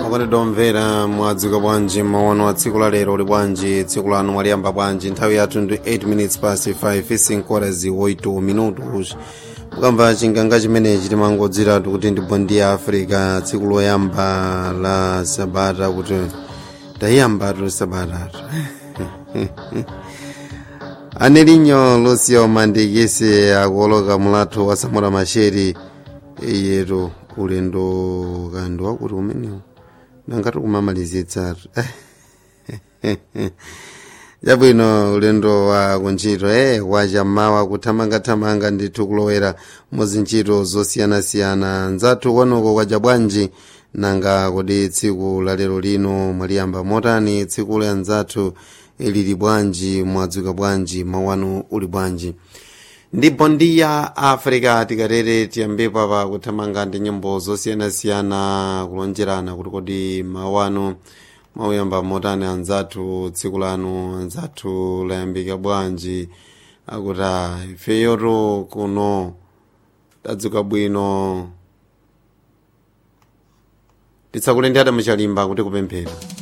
okondedwa omvera mwadzuka bwanji maono a tsiku la lero uli bwanji tsiku lanu mwaliyamba bwanji nthawi yathu ndi 8 minutes past 5 5 8 minutos mukamva chinganga chimenechi timangodziratu kuti ndi bondi ya africa tsiku loyamba la sabata kuti tayiyambatu sabatatu anelinyo lucio mandikisi akuoloka mulatho wa samora macheri yetu ulendo kandi wakuti umenewu nangati kumamalizitsatu chabwino ulendo wa kuntchito eh wachammawa kuthamangathamanga ndithu kulowera muzintchito zosiyanasiyana nzathu kwanuko kwaja bwanji nanga kodi tsiku la lero lino mwaliyamba motani tsiku la nzathu lili bwanji mwadzuka bwanji mawanu uli bwanji ndipo ndi ya africa tikatere tiyambepo apa kuthamanga ndi nyimbo zosiyanasiyana kulonjerana kuti kodi mawanu mwauyamba motani anzathu tsiku lanu anzathu layambika bwanji akuti ifeyoto kuno tadzuka bwino titsakulendera muchalimba kuti kupemphera